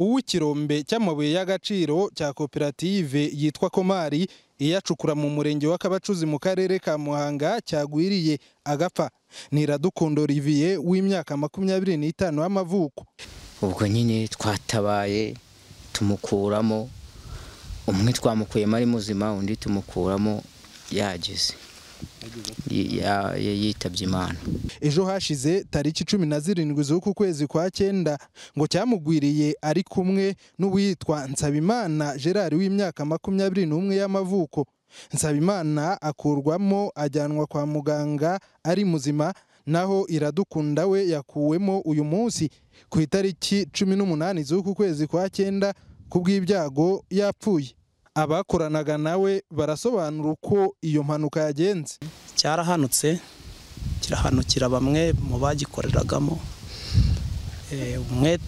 uw'ikirombe cy'amabuye y'agaciro cya koperative yitwa Komari iyacukura mu murenge wa Kabacuzi mu karere ka Muhanga cyagwiriye agapfa Niradukundo Olivier w'imyaka makumyabiri n'itanu y'amavuko ubwo nyine twatabaye tumukuramo umwe twamukuyemo ari muzima undi tumukuramo yagize yitabye imana ejo hashize tariki cumi na zirindwi z'uku kwezi kwa cyenda ngo cyamugwiriye ari kumwe n'uwitwa nsabimana gerard w'imyaka makumyabiri n'umwe y'amavuko nsabimana akurwamo ajyanwa kwa muganga ari muzima naho iradukunda we yakuwemo uyu munsi ku itariki cumi n'umunani z'uku kwezi kwa cyenda ku bw'ibyago yapfuye abakoranaga nawe barasobanura uko iyo mpanuka yagenze cyarahanutse kirahanukira bamwe mu bagikoreragamo umwe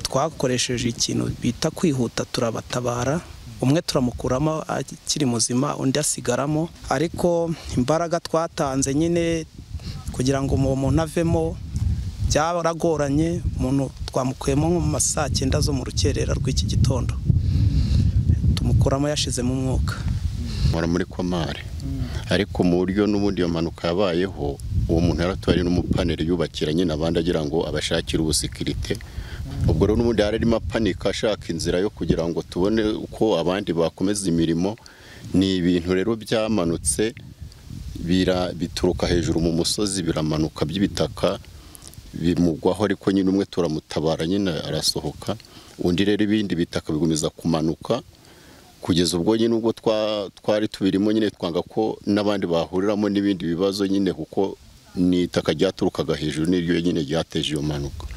twakoresheje ikintu bita kwihuta turabatabara umwe turamukuramo akiri muzima undi asigaramo ariko imbaraga twatanze nyine kugira ngo uwo muntu avemo byaragoranye umuntu twamukuyemo nko mu ma saa cyenda zo mu rukerera rw'iki gitondo tumukuramo yashizemo umwuka mura muri komare ariko mu buryo n'ubundi iyo mpanuka yabayeho uwo muntu yaratwari n'umupaneri yubakira nyine abandi agira ngo abashakire ubusikirite ubwo rero n'ubundi yari arimo apanika ashaka inzira yo kugira ngo tubone uko abandi bakomeza imirimo ni ibintu rero byamanutse bituruka hejuru mu musozi biramanuka by'ibitaka bimugwaho ariko nyine umwe turamutabara nyine arasohoka undi rero ibindi bitaka bikomeza kumanuka kugeza ubwo nyine ubwo twari tubirimo nyine twanga ko n'abandi bahuriramo n'ibindi bibazo nyine kuko ni itaka ryaturukaga hejuru n'iryo nyine ryateje iyo mpanuka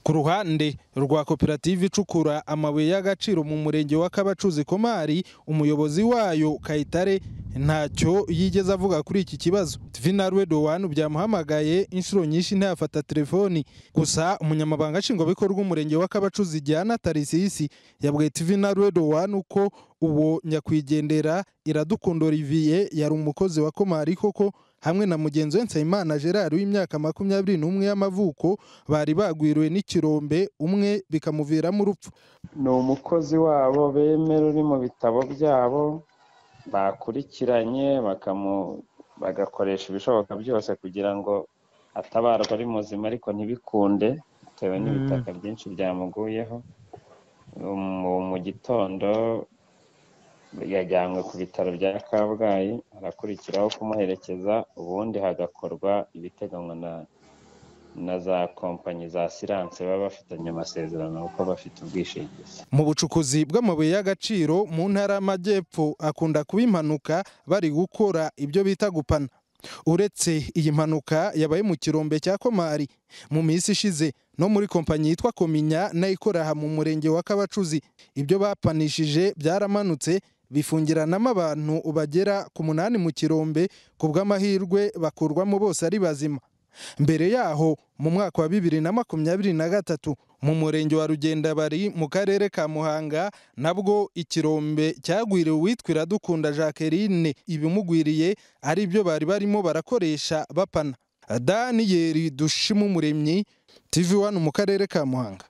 ku ruhande rwa koperative icukura amabuye y'agaciro mu murenge wa kabacuzi komari umuyobozi wayo kayitare ntacyo yigeze avuga kuri iki kibazo vinarwe dowanu byamuhamagaye inshuro nyinshi ntiyafata telefoni gusa umunyamabanga nshingwabikorwa umurenge wa kabacuzi igihana tarisisi yabwiye vinarwe dowanu ko uwo nyakwigendera iradukunda olivier yari umukozi wa komari koko hamwe na mugenzi we Nsabimana Gerard w'imyaka makumyabiri n'umwe y'amavuko bari bagwiriwe n'ikirombe umwe bikamuviramo urupfu ni umukozi wabo bemera uri mu bitabo byabo bakurikiranye bagakoresha ibishoboka byose kugira ngo atabarwa ari muzima ariko ntibikunde bitewe n'ibitaka byinshi byamuguyeho mu gitondo yajyanywe ku bitaro bya kabgayi harakurikiraho kumuherekeza ubundi hagakorwa ibiteganywa na za kompanyi za siranse baba bafitanye amasezerano kuko bafite ubwishingizi mu bucukuzi bw'amabuye y'agaciro mu ntara y'amajyepfo akunda kuba impanuka bari gukora ibyo bita gupana uretse iyi mpanuka yabaye mu kirombe cya komari mu minsi ishize no muri kompanyi yitwa kominya nayo ikora aha mu murenge wa kabacuzi ibyo bapanishije byaramanutse bifungiranamo abantu bagera ku munani mu kirombe ku bw'amahirwe bakurwamo bose ari bazima mbere yaho mu mwaka wa bibiri na makumyabiri na gatatu mu murenge wa rugendabari mu karere ka muhanga nabwo ikirombe cyagwiriwe uwitwa iradukunda jacqueline ibimugwiriye ari byo bari barimo barakoresha bapana daniyeli dushima umuremyi tv wani mu karere ka muhanga